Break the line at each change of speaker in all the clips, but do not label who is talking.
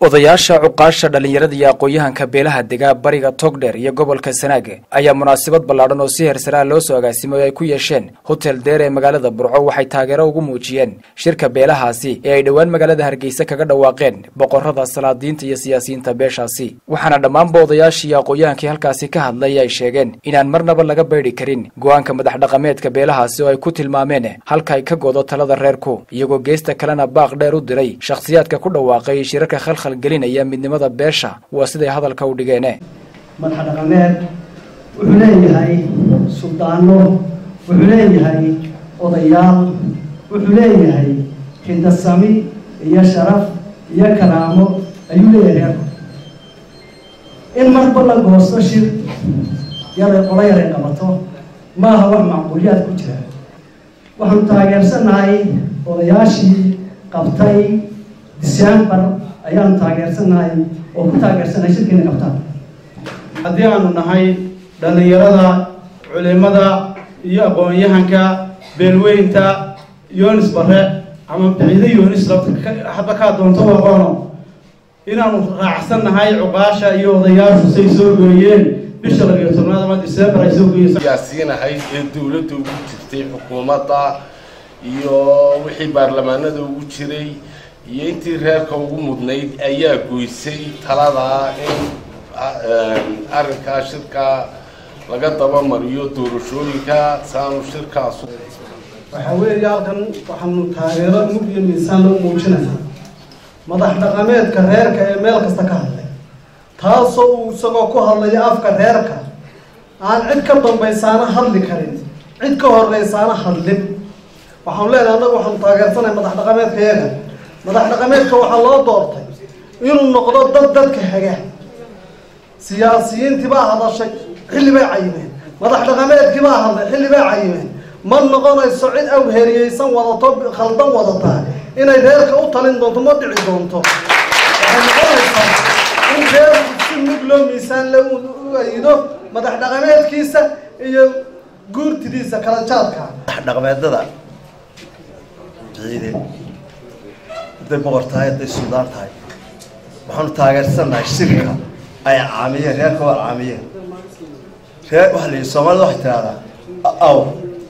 odayaasha cuqaasha dhallinyarada iyo aqoon-yahanka beelaha dega bariga togdheer iyo gobolka sanaag ayaa munaasabad ballaadhan oo si heersaraa loo soo agaasimay ay ku yeesheen hotel deer ee magaalada burco waxay taageero ugu muujiyeen shirka beelahaasi ee ay dhowaan magaalada hargeysa kaga dhawaaqeen boqorada salaadiinta iyo siyaasiyiinta beeshaasi waxaana dhammaanba odayaashii iyo aqoon-yahankii halkaasi ka hadlay ay sheegeen inaan marnaba laga baydhi karin go-aanka madax dhaqameedka beelahaasi oo ay ku tilmaameen halka ay ka godo talada reerku iyagoo geesta kalena baaq dheer u diray shakhsiyaadka ku dhawaaqay shirarka khalkhal gelinaya midnimada beesha waa siday hadalka u dhigeene
madax dhaqameed wuxuu leeyahay suldaano wuxuu leeyahay odayaal wuxuu leeyahay hindasami iyo sharaf iyo karaamo ayuu leeyahay reerku in marba la goosto shir yaray qolo yaray qabato maaha wax macquuliyaad ku jira waxaanu taageersanahay odayaashii qabtay december ayaanu taageersanahay oo ku taageersanahay shirkiina qabtaan
haddii aanu nahay dhallinyarada culimada iyo aqoon-yahanka beelweynta yoonis bare ama biciide yoonis hadba kaa doonto aqoono inaanu raacsan nahay cuqaasha iyo odayaashu say soo gooyeen bisha labiyo tobnaad ama december ay soo gooyeen
siyaasiinahay ee dawladda ugu jirtay xukuumadda iyo wixii baarlamaanada ugu jiray iyo intii reerka ugu mudnayd ayaa goysay talada in arrinkaa shirka laga dabamariyo doorashooyinka saanu shirkaas
waxaa weeye halkan waxaanu taageero mug iyo miisaan lagu muujinaynaa madax dhaqameedka reerka ee meel kasta ka hadlay taasoo uu isagoo ku hadlaya afka reerka aan cid ka dambaysaana hadli karin cid ka horeysaana hadlin waxaanu leenahay annagu waxaanu taageersanahay madax dhaqameedka iyaga madax dhaqameedka waxaa loo doortay inuu noqdo dad dadka haga siyaasiyiintii baa hadashay xilli bay cayimeen madax dhaqameedkii baa hadlay xilli bay cayimeen ma noqonayso cid awheriyeysan wadato khaldan wadataa inay reerka u talin doonto ma dhici doonto waxay noqonaysaa in reerku si mug loo miisaan la u ayido madax dhaqameedkiisa iyo guurtidiisa kala jaadka
madax dhaqameedada ciide hadday boqor tahay hadday suldaan tahay waxaanu taageersannahay shirka ay caamiyeen reerka waa caamiyeen reer waxa la yidhi soomaalida waxay tidhahdaa awr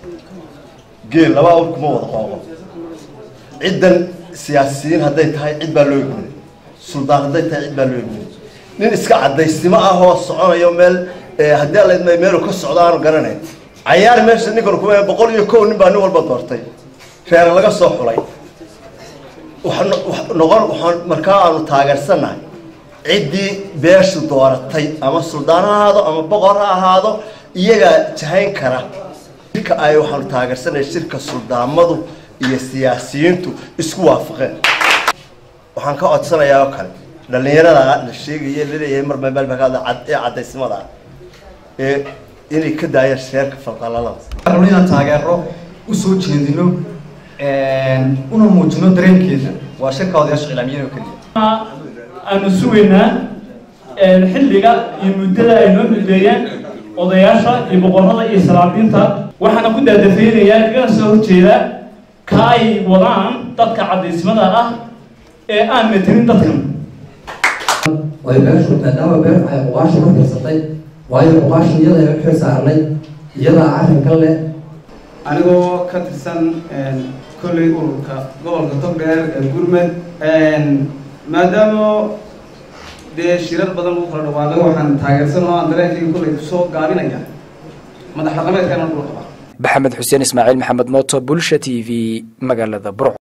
geel laba awr kuma wada qooqo ciddan siyaasiyiin hadday tahay cid baa loo igmiyey suldaan hadday tahay cid baa loo igmiyey nin iska cadaysnimo ah oo soconayo meel haddii alla idmay meelu ka socdo aanu garanayn cayaar meesha ninkan kuma boqol iyo kow nin baa nin walba doortay reer laga soo xulay noqon waxaan markaa aanu taageersannahay ciddii beeshu dooratay ama suldaan ha ahaado ama boqor ha ahaado iyagaa jahayn kara shirka ay waxaanu taageersannahay shirka suldaamadu iyo siyaasiyiintu isku waafaqeen waxaan ka codsanayaa oo kale dhallinyarada la sheegaya laleeyahay mar meelbakaada ee cadaysnimada ah ee inay ka daayaan sheerka falqalalada
rabno inaan taageero usoo jeedino una muujino dareenkeeda waa shirka odayaasha iclaamiyada oo keliya
aanu sugaynaa xilliga iyo muddada ay noo xilbeeyeen odayaasha iyo boqorada iyo salaadiinta waxaana ku daadafeynayaa kaga soo horjeeda ka ay wadaan dadka cadaysmada ah ee aan matelin dadkan
way beeshu maadaama beer ay uqaasha ka tirsatay waayo uqaasha iyada ay u xil saarnay iyadaa arrinkan leh
anigoo ka tirsan kolley ururka gobolka togdheer ee gurmed maadaama dee shirar badan lagu kala dhawaaqay waxaan taageersan oo aan dareenkayga kolley kusoo gaabinaya madax dhaqameedka inaan dhul qabaa
maxamed xuseen ismaaciil maxamed mooto bulsha t v magaalada burco